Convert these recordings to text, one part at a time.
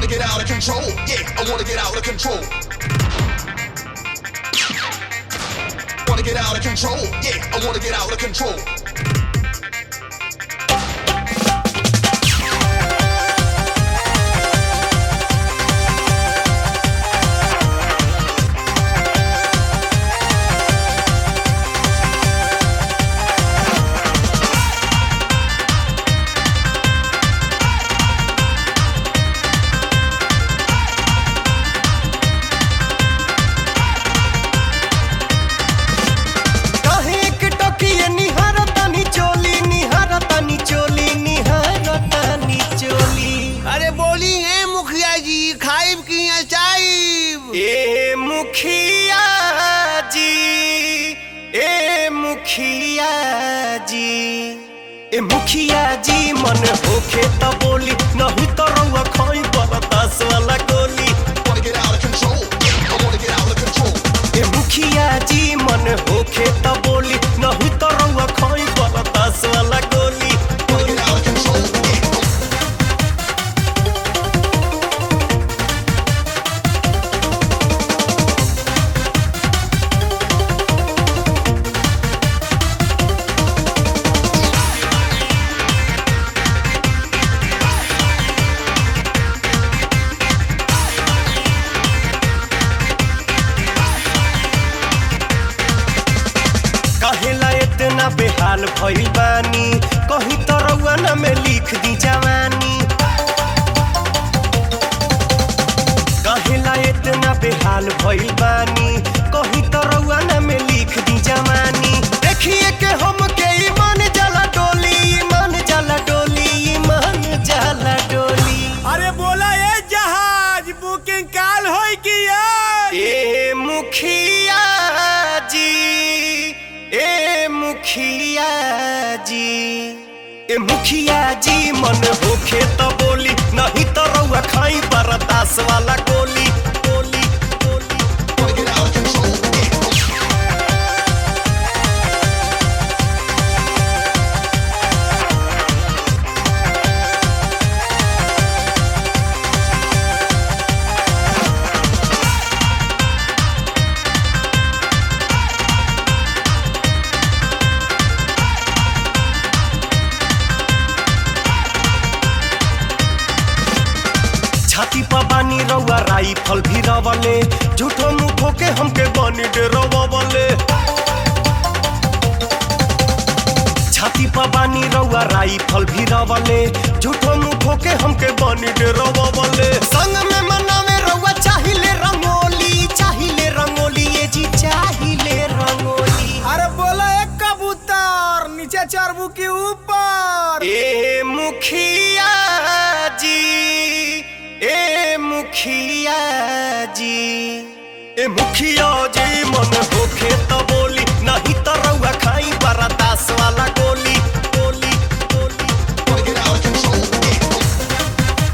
get out of control. Yeah, I wanna get out of control. Wanna get out of control. Yeah, I wanna get out of control. काहे एक टोकिए निहारतानी चोली निहारतानी चोली निहारतानी चोली अरे बोली है मुखिया जी खाइब की चाइब ए मुखिया जी ए मुखिया जी ए मुखिया जी मन होखे त बोली नहीं तो रउआ खोई बरदास वाला गोली Wanna get out of control. Yeah, I wanna get out of control. ए मुखिया जी मन होखे त बोली नहीं तो रउआ खोई बरदास वाला गोली Wanna get out of control. Yeah. काहेला इतना बेहाल भइल बानी कहीं तो रउआ न में लिख दी जवानी काहेला इतना बेहाल भइल बानी कहीं तो रउआ न में लिख दी जवानी देखिए के हम के ईमान जाला डोली ईमान जाला डोली ईमान जाला डोली अरे बोला ये जहाज बुकिंग काल होई की यार ए मुखिया जी ए मुखिया जी ए मुखिया जी मन होखे त बोली नहीं तो रउआ खाई बरदास वाला गोली गोली गोली Wanna get out of control. Yeah. छाती पर बानी रउआ राइफल भी रवले झूठो मुठो के हमके बनी डरवले छाती पर बानी रउआ राइफल भी रवले झूठो मुठो के हमके बनी डरवले संग में मनावे रउआ चाहिले रंगोली चाहिले रंगोली ये जी चाहिले रंगोली अरे बोला एक कबूतर नीचे चरबू के ऊपर ए मुखिया जी ए मुखिया जी ए मुखिया जी मन होखे त बोली नहीं त रउआ खाई बरदास वाला गोली गोली गोली Wanna get out of control. Yeah.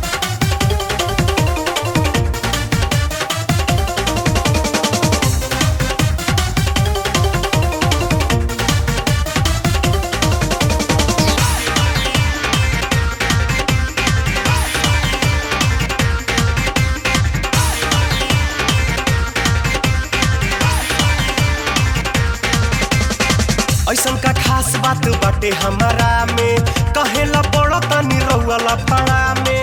ऐसन का खास बात बाटे हमारा में कहेला पड़ो तनी रउआ लफड़ा में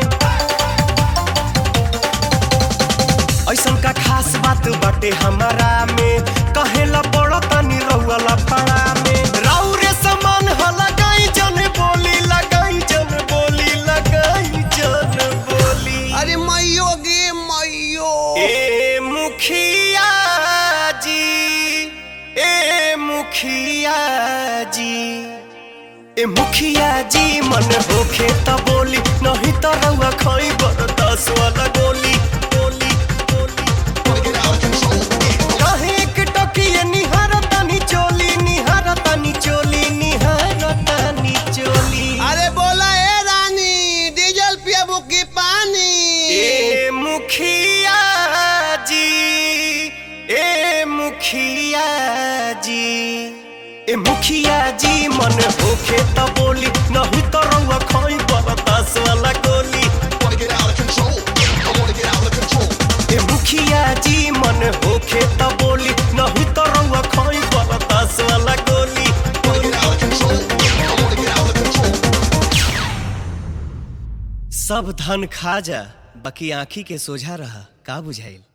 ऐसन का खास बात बाटे हमारा में कहेला पड़ो तनी रउआ लफड़ा में राउरे समान ह लगाई जन बोली लगाई जन बोली लगाई जन बोली अरे मैयो गे मैयो ए मुखिया जी ए मुखिया जी ए मुखिया जी मन होखे त बोली नहीं त रउआ खई बरदास वाला गोली गोली गोली Wanna get out of control. Yeah. काहे एक टोकिए निहारतानी चोली निहारतानी चोली निहारतानी चोली अरे बोला ए रानी डीजल पियाबू की पानी ए मुखिया जी ए मुखिया जी ए मुखिया जी मन होखे त बोली नहीं तो रउआ खई बरदास वाला गोली Wanna get out of control. Yeah. I wanna मन होखे त बोली नहीं तो रउआ खोई बरतास वाला गोली Wanna get out of control. Yeah, I wanna get out of control. सब धन खा जा बाकी आँखी के सोझा रहा का बुझाइल